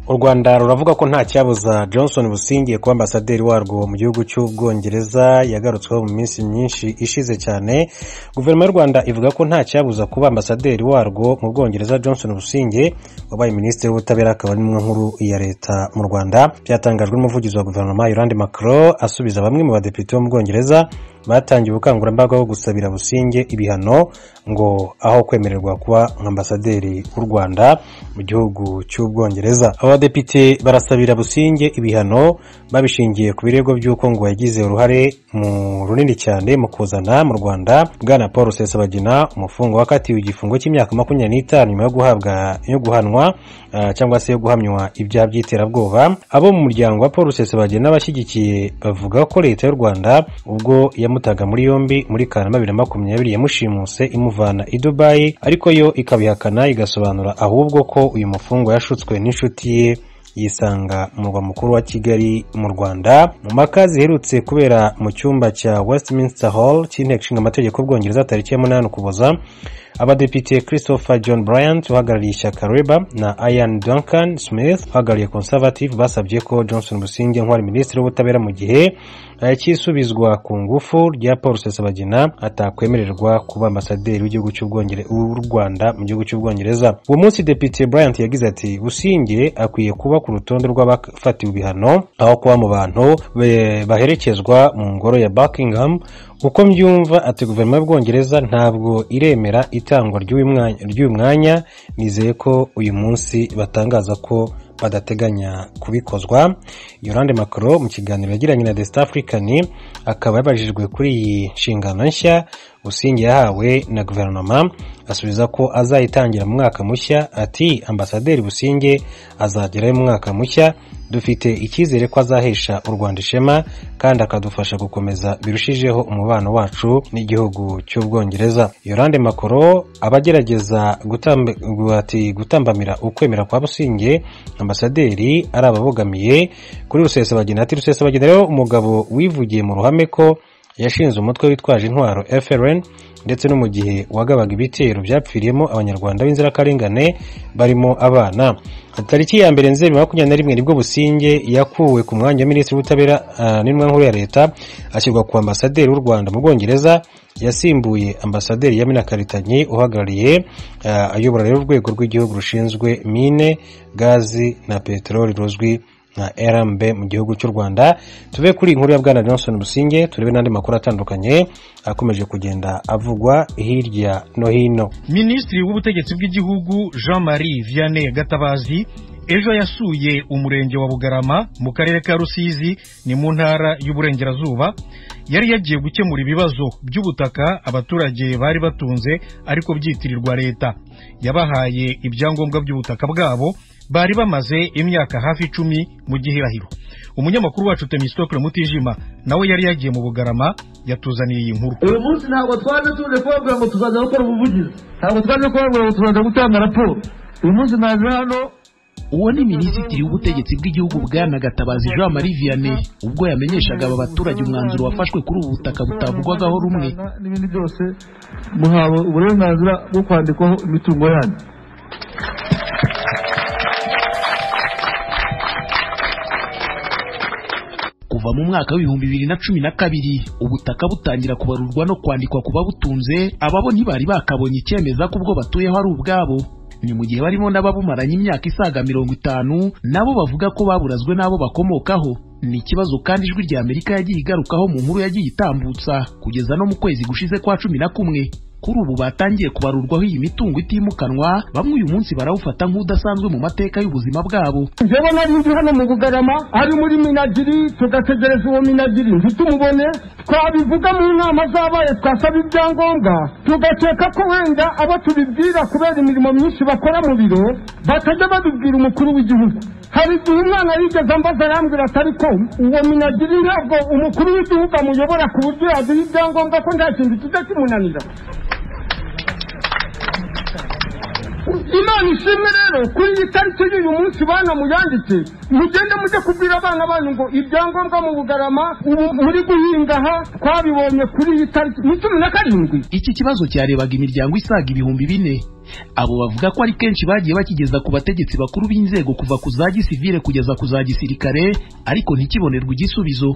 u rwanda ruravuga ko nta cyabuza johnson busingiye kuba ambasaderi warwo mu gihugu cy'ubwongereza yagarutsweho mu minsi myinshi ishize cyane guverinoma y'u rwanda ivuga ko nta cyabuza kuba ambasaderi warwo mu bwongereza johnson businge wabaye minisitiri w'ubutabera akaba ari n'imwe nkuru ya leta mu rwanda byatangajwe n'umuvugizi wa guverinoma yolande macron asubiza bamwe mu badepite bo mu bwongereza batangiye ubukangurambaga bwo gusabira businge ibihano ngo aho kwemererwa kuba ambasaderi w'u rwanda mu gihugu cy'ubwongereza abadepite barasabira businge ibihano babishingiye ku birego by'uko ngo yagize uruhare mu runini cyane mu kuzana mu rwanda bwana paul sesabagina umufungo wakatiwe igifungo cy'imyaka makumyabiri n'itanu nyuma yo guhabwa yo guhanwa cyangwa se yo guhamywa ibyaha by'iterabwoba abo mu muryango wa paul sesabagina bashyigikiye bavuga ko leta y'u rwanda ubwo yamutaga muri yombi muri kanama bibiri na makumyabiri yamushimuse imuvana i dubayi ariko yo ikabihakana igasobanura ahubwo ko uyu mufungwa yashutswe n'inshuti ye yisanga umurwa mukuru wa kigali mu rwanda mu mpaka ziherutse kubera mu cyumba cya westminster hall cy'inteko ishinga amategeko y'ubwongereza tariki ya munani ukuboza abadepite christopher john bryant uhagarariye ishyaka reba na ian duncan smith uhagarariye conservative basabye ko johnson businge nk'uwari minisitiri w'ubutabera mu gihe cy'isubizwa ku ngufu rya paul sesabagina atakwemererwa kuba ambasaderi w'igihugu w'u rwanda mu gihugu cy'ubwongereza uwo munsi depite bryant yagize ati businge akwiye kuba ku rutonde rw'abafatiwe ibihano aho kuba mu bantu baherekezwa mu ngoro ya buckingham uko mbyumva ati guverinoma y'ubwongereza ntabwo iremera itangwa ry'uyu mwanya nizeye ko uyu munsi batangaza ko badateganya kubikozwa yorande makaro mu kiganiro yagiranye na the Star african akaba yabajijwe kuri iyi nshingano nshya busingi yahawe na guverinoma asubiza ko azayitangira mu mwaka mushya ati ambasaderi businge azagerayo mu mwaka mushya dufite icyizere ko azahesha u rwanda ishema kandi akadufasha gukomeza birushijeho umubano wacu n'igihugu cy'ubwongereza yorande makoro abagerageza gutambamira ukwemera kwa businge ambasaderi ari ababogamiye kuri rusesabagina ati rusesabagina rero umugabo wivugiye mu ruhame ko yashinze umutwe witwaje intwaro frn ndetse no mu gihe wagabaga ibitero byapfiriyemo abanyarwanda b'inzirakarengane barimo abana tariki ya mbere nzeri makumyabiri na rimwe nibwo businge yakuwe ku mwanya wa minisitiri w'ubutabera n'intumwa nkuru ya leta ashyirwa ku ambasaderi w'u rwanda mu bwongereza yasimbuye ambasaderi yamina karitanyi uhagarariye ayobora rero urwego rw'igihugu rushinzwe mine gazi na peteroli ruzwi nka rmb mu gihugu cy'u rwanda tuve kuri inkuru ya bwana johnson businge turebe n'andi makuru atandukanye akomeje kugenda avugwa hirya no hino minisitiri w'ubutegetsi bw'igihugu jean marie vianney gatabazi ejo yasuye umurenge wa bugarama mu karere ka rusizi ni mu ntara y'uburengerazuba yari yagiye gukemura ibibazo by'ubutaka abaturage bari batunze ariko byitirirwa leta yabahaye ibyangombwa by'ubutaka bwabo bari bamaze imyaka hafi icumi mu gihirahiro umunyamakuru wacu temisitokure mutijima nawe yari yagiye mu bugarama yatuzaniye iyi nkuru uyu munsi ntabwo twaje tuje kubabwira ngo tuzaza gukora ubuvugizi ntabwo twaje kubabwira ngo tuzaza gutanga raporo uyu munsi naje hano uwo ni minisitiri w'ubutegetsi bw'igihugu bwana gatabazi jean marie vianney ubwo yamenyeshaga aba baturage umwanzuro wafashwe kuri ubu butaka butavugwagaho rumwe n'ibindi byose muhawe uburenganzira bwo kwandikwaho imitungo yanyu kuva mu mwaka w'ibihumbi bibiri na cumi na kabiri ubutaka butangira kubarurwa no kwandikwa ku babutunze ababo ntibari bakabonye icyemeza ko ubwo batuyeho ari ubwabo ni mu gihe barimo n'ababumaranye imyaka isaga mirongo itanu nabo bavuga ko baburazwe n'abo bakomokaho ni ikibazo kandi ijwi rya amerika yagiye igarukaho mu nkuru yagiye itambutsa kugeza no mu kwezi gushize kwa cumi na kumwe kuri ubu batangiye kubarurwaho iyi mitungo itimukanwa bamwe uyu munsi barawufata nk'udasanzwe mu mateka y'ubuzima bwabo njyewe nari nzi hano mu bugarama ari muri minagiri tugategereza uwo minagiri ntitumubone twabivuga mu nama zabaye twasaba ibyangombwa tugakeka ko wenda abo tubibwira kubera imirimo myinshi bakora mu biro batajya babibwira umukuru w'igihugu hari igihe umwana yigeze ambaza arambwira ati ariko uwo minagiri ntabwo umukuru w'igihugu amuyobora ku buryo yaduha ibyangombwa ko nta kintu kijya kimunanira imana ishimwe rero kuri iyi tariki y'uyu munsi bana muyanditse mugende mujye kubwira abana banyu ngo ibyangombwa mu bugarama ubu muri guhinga aha twabibonye kuri iyi tariki ni cumi na karindwi iki kibazo cyarebaga imiryango isaga ibihumbi bine abo bavuga ko ari kenshi bagiye bakigeza ku bategetsi bakuru b'inzego kuva ku za gisivile kugeza ku za gisirikare ariko ntikibonerwe igisubizo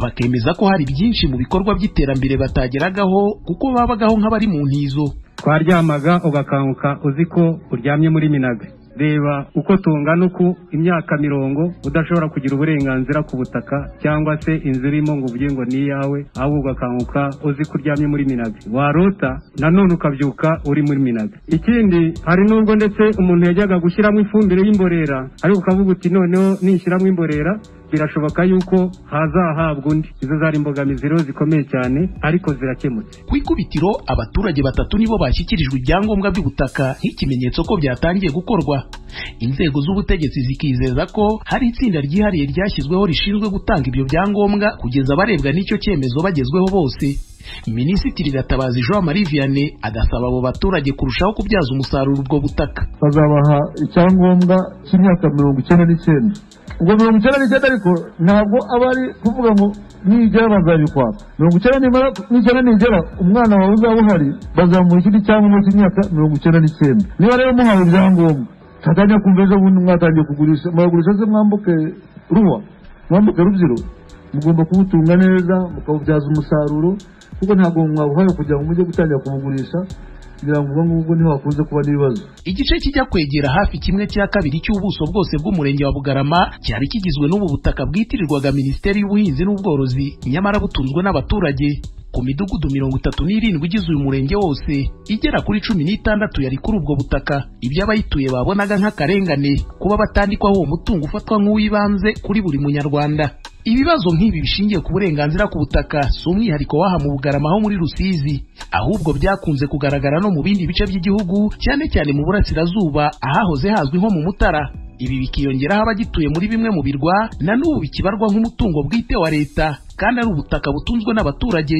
bakemeza ko hari byinshi mu bikorwa by'iterambere batageragaho kuko babagaho nk'abari mu ntizo twaryamaga ugakanguka uzi ko uryamye muri minaga reba uko tungana uku imyaka mirongo udashobora kugira uburenganzira ku butaka cyangwa se inzu irimo ngo uvuge ngo ni iyawe ahubwo ugakanguka uzi ko uryamye muri minaga warota nanone ukabyuka uri muri minaga ikindi hari n'ubwo ndetse umuntu yajyaga gushyiramo ifumbire y'imborera ariko ukavuga uti noneho nishyiramo imborera birashoboka yuko hazahabwa undi izo zari imbogamizi rero zikomeye cyane ariko zirakemutse ku ikubitiro abaturage batatu nibo bashyikirijwe ibyangombwa by'ubutaka nk'ikimenyetso ko byatangiye gukorwa inzego z'ubutegetsi zikizeza ko hari itsinda ryihariye ryashyizweho rishinzwe gutanga ibyo byangombwa kugeza abarebwa n'icyo cyemezo bagezweho bose minisitiri gatabazi jean marie vianney agasaba abo baturage kurushaho kubyaza umusaruro ubwo butaka bazabaha icyangombwa cy'imyaka mirongo icyenda n'icyenda ubwo mirongo icyenda n'icyenda ariko ntabwo aba ari kuvuga ngo nigera bazabikwaka mirongo icyenda nimara n'icyenda nigera umwana wawe uzaba uhari bazamuha ikindi cyangombwa cy'imyaka mirongo icyenda n'icyenda niba rero muhawe ibyangombwa twatangiye kumva ejo bundi mwatangiye kugurisha muragurisha se mwambuke ruwa mwambuke rubyiro mugomba kubutunga neza mukawubyaza umusaruro kuko ntabwo mwabuhaye kugira ngo mujye gutangira kubugurisha kugira ngo ubwo ngubwo niho hakunze kuba n'ibibazo igice kijya kwegera hafi kimwe cya kabiri cy'ubuso bwose bw'umurenge wa bugarama cyari kigizwe n'ubu butaka bwitirirwaga minisiteri y'ubuhinzi n'ubworozi nyamara butunzwe n'abaturage ku midugudu mirongo itatu n'irindwi igize uyu murenge wose igera kuri cumi n'itandatu yari kuri ubwo butaka ibyo abayituye babonaga nk'akarengane kuba batandikwaho uwo mutungo ufatwa nk'uw'ibanze kuri buri munyarwanda ibibazo nk'ibi bishingiye ku burenganzira ku butaka si umwihariko w'aha mu bugarama ho muri rusizi ahubwo byakunze kugaragara no mu bindi bice by'igihugu cyane cyane mu burasirazuba ahahoze hazwi nko mu mutara ibi bikiyongeraho abagituye muri bimwe mu birwa na n'ubu bikibarwa nk'umutungo bwite wa leta kandi ari ubutaka butunzwe n'abaturage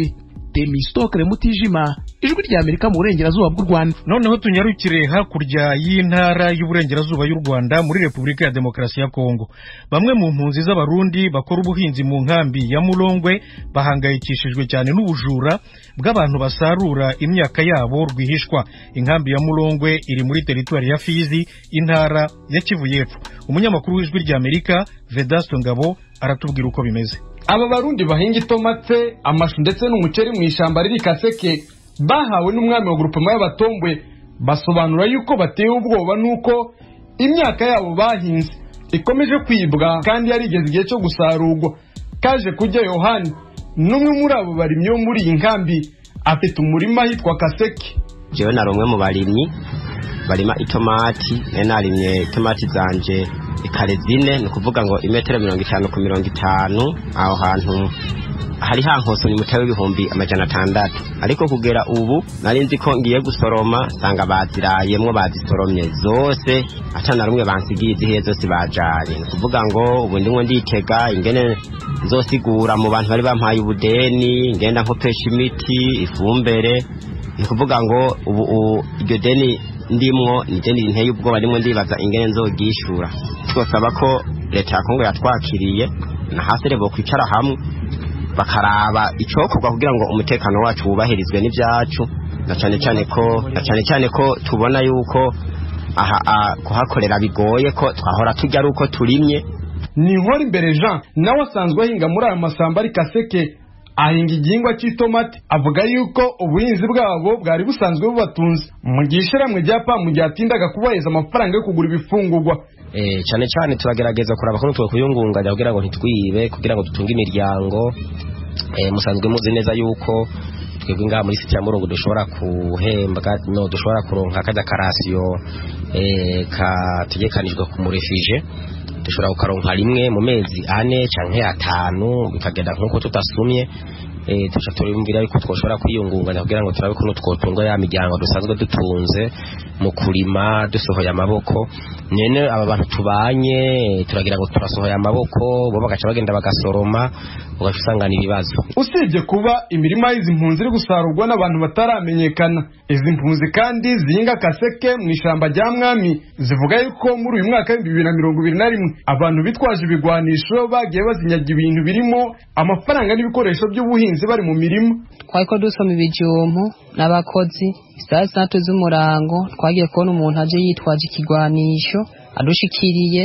demisitokere mutijima ijwi rya amerika mu burengerazuba bw'u rwanda noneho tunyarukire hakurya y'intara y'uburengerazuba y'u rwanda muri repubulika ya demokarasi ya kongo bamwe mu mpunzi z'abarundi bakora ubuhinzi mu nkambi ya murongwe bahangayikishijwe cyane n'ubujura bw'abantu basarura imyaka yabo rwihishwa inkambi ya murongwe iri muri teritwari ya fizi intara ya kivu y'epfo umunyamakuru w'ijwi rya amerika vedasto ngabo aratubwira uko bimeze aba barundi bahinga itomate amashu ndetse n'umuceri mu ishyamba riri kaseke bahawe n'umwami wa gurupema y'abatombwe basobanura yuko batewe ubwoba n'uko imyaka yabo bahinze ikomeje kwibwa kandi yari igeze igihe cyo gusarurwa kaje kujya yohani n'umwe muri abo barimyi bo muri iyi nkambi afite umurima ahitwa kaseke jewe nari umwe mu barimyi barima itomati nari narimye itomati zanjye ikare zine ni ukuvuga ngo imetero mirongo itanu ku mirongo itanu aho hantu hari hankose ni mutawe w'ibihumbi amajana atandatu ariko kugera ubu nari nzi ko ngiye gusoroma sanga bazirayemwo bazisoromye zose atana rumwe bansigiye izihe zose bajaye ni ukuvuga ngo ubu ndimo nditega ingene nzosigura mu bantu bari bampaye ubudeni ngenda nkopesha imiti ifumbere ni ukuvuga ngo ubu iryo deni ndimwo ni deni rinteye ubwoba ndimo ndibaza ingene nzogishura twosaba ko leta ya kongo yatwakiriye na hasi rebo kwicara hamwe bakaraba icokorwa kugira ngo umutekano wacu wubahirizwe n'ibyacu na cyane cyane ko na cyane cyane ko tubona yuko aha ah, kuhakorera bigoye ko twahora tujya ari uko turimye ni inkora imbere jean nawe asanzwe ahinga muri aya masamba ari kaseke ahinga igihingwa cy'itomati avuga yuko ubuhinzi bwabo bwari busanzwe bubatunze mu gihe ishyirahamwe rya pamu ryatindaga kubaheza amafaranga yo kugura ibifungurwa eh cyane cyane turagerageza kuraba ko nitwe kuyungunganya kugira ngo ntitwibe kugira ngo dutunge imiryango eh musanzwe muzi neza yuko twebwe ngaha muri siti ya murongo dushobora guhembwa no dushobora kuronka kada karasiyo eh kategekanijwe ku murefije dushobora kukaronka rimwe mu mezi ane cyangwa atanu bikagenda nk'uko tutasumye eh, tuca turumvira yuko twoshobora kwiyungunganya kugira ngo turabe kuno twotunga ya miryango dusanzwe dutunze mu kurima dusohoye amaboko nyene aba bantu tubanye eh, turagira ngo turasohoye amaboko bo bagaca bagenda bagasoroma ugaca usangana ibibazo usibye kuba imirima y'izi mpunzi iri gusarurwa n'abantu bataramenyekana izi mpunzi kandi zihinga kaseke mu ishyamba rya mwami zivuga yuko muri uyu mwaka w'ibihumbi bibiri na mirongo ibiri na rimwe abantu bitwaje ibigwanisho bagiye bazinyaga ibintu birimo amafaranga n'ibikoresho by'ubuhinzi bari mu mirima twariko dusoma ibijumbu n'abakozi isaha zitandatu z'umurango twagiye kubona umuntu aje yitwaje ikigwanisho adushikiriye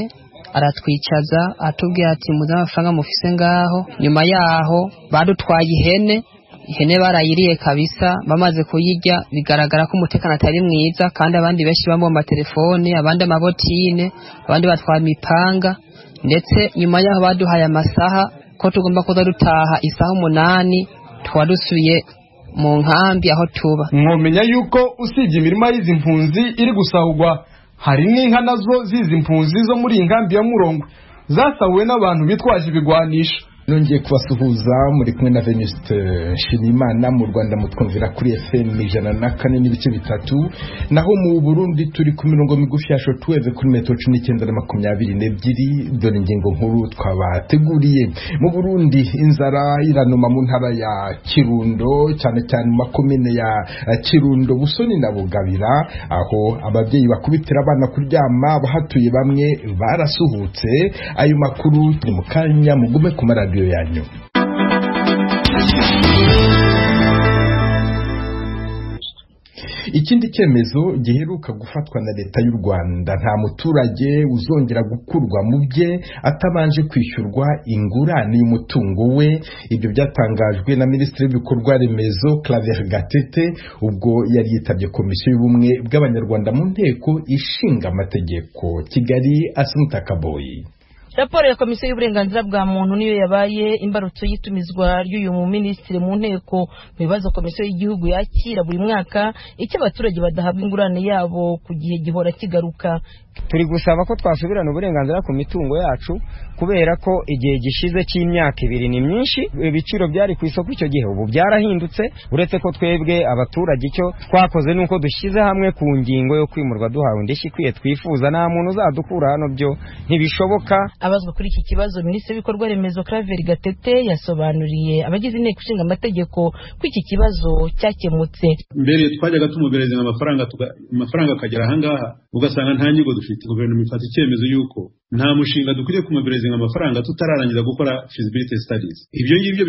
aratwicaza atubwira ati muze amafaranga mufise ngaho nyuma yaho badutwaye ihene ihene barayiriye kabisa bamaze kuyirya bigaragara ko umutekano atari mwiza kandi abandi benshi bambaye amatelefone abandi amabotine abandi batwaye imipanga ndetse nyuma yaho baduhaye amasaha ko tugomba kuza dutaha isaha umunani tukaba dusubiye mu nkambi aho tuba mwomenya yuko usibye imirima y'izi mpunzi iri gusahurwa hari n'inka nazo z'izi mpunzi zo muri iyi nkambi ya murongo zasahuwe n'abantu bitwaje ibigwanisho nongeye kubasuhuza muri kumwe na venuste nshimiyimana mu rwanda mutwumvira kuri fm ijana na kane n'ibice bitatu naho mu burundi turi ku mirongo migufi ya shotuweve kuri metero cumi n'icyenda na makumyabiri n'ebyiri dore ingingo nkuru twabateguriye mu burundi inzara iranuma mu ntara ya kirundo cyane cyane mu makomine ya eh, kirundo busoni na bugabira aho ababyeyi bakubitira abana kuryama bahatuye bamwe barasuhutse ayo makuru ni mu kanya mugume ku maradiyo yanyu ikindi cyemezo giheruka gufatwa na leta y'u rwanda nta muturage uzongera gukurwa mu bye atabanje kwishyurwa ingurane y'umutungo we ibyo byatangajwe na minisitiri w'ibikorwa remezo claver gatete ubwo yari yitabye komisiyo y'ubumwe bw'abanyarwanda mu nteko ishinga amategeko kigali asunta kaboyi raporo ya komisiyo y'uburenganzira bwa muntu niyo yabaye imbarutso y'itumizwa ry'uyu muminisitiri mu nteko mu bibazo komisiyo y'igihugu yakira buri mwaka icyo abaturage badahabwa ingurane yabo ku gihe gihora kigaruka turi gusaba ko twasubirana uburenganzira ku mitungo yacu kubera ko igihe gishize cy'imyaka ibiri ni myinshi ibiciro byari ku isoko icyo gihe ubu byarahindutse uretse ko twebwe abaturage icyo twakoze ni uko dushyize hamwe ku ngingo yo kwimurwa duhawe indishyi ikwiye twifuza nta muntu uzadukura hano byo ntibishoboka abazwa kuri iki kibazo minisitiri w'ibikorwa remezo claver gatete yasobanuriye abagize inteko ishinga amategeko ko iki kibazo cyakemutse mbere twajyaga tumubereza amafaranga tuga- amafaranga akagera ahangaha ugasanga nta nyigo dufite guverinoma ifata icyemezo y'uko nta mushinga dukwiye kumubereza amafaranga tutararangiza gukora feasibility studies ibyo ngibyo